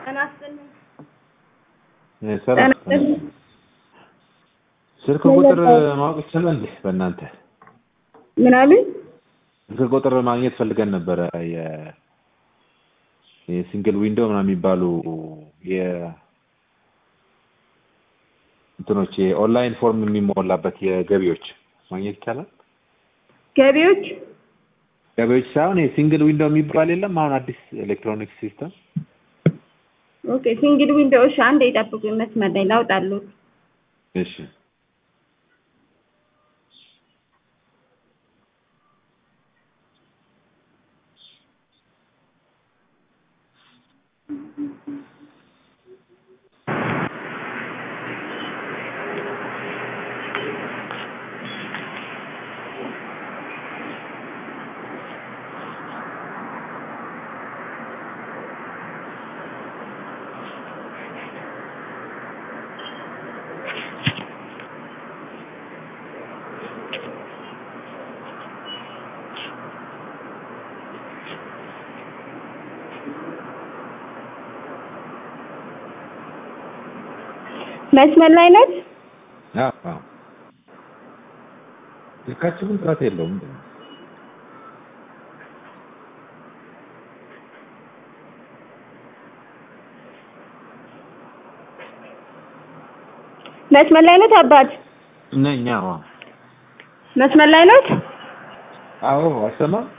ጤና ይስጥልኝ። ሰላም ጤና ይስጥልኝ። ስልክ ቁጥር ማወቅ ይቻላል እንዴ? በእናንተ ምን አሉኝ? ስልክ ቁጥር ማግኘት ፈልገን ነበረ። የ- የሲንግል ዊንዶው ምናምን የሚባሉ የ እንትኖች የኦንላይን ፎርም የሚሞላበት የገቢዎች ማግኘት ይቻላል? ገቢዎች ገቢዎች ሳይሆን የሲንግል ዊንዶው የሚባል የለም አሁን አዲስ ኤሌክትሮኒክስ ሲስተም ኦኬ። ሲንግል ዊንዶው እሺ፣ አንዴ ይጠብቁኝ መስመር ላይ ላውጣሉት። እሺ መስመር ላይ ነት? አዎ አዎ ስልካችሁ ግን ጥራት የለውም ምንድን ነው? መስመር ላይ ነት? አባት ነኝ አዎ መስመር ላይ ነት? አዎ አሰማም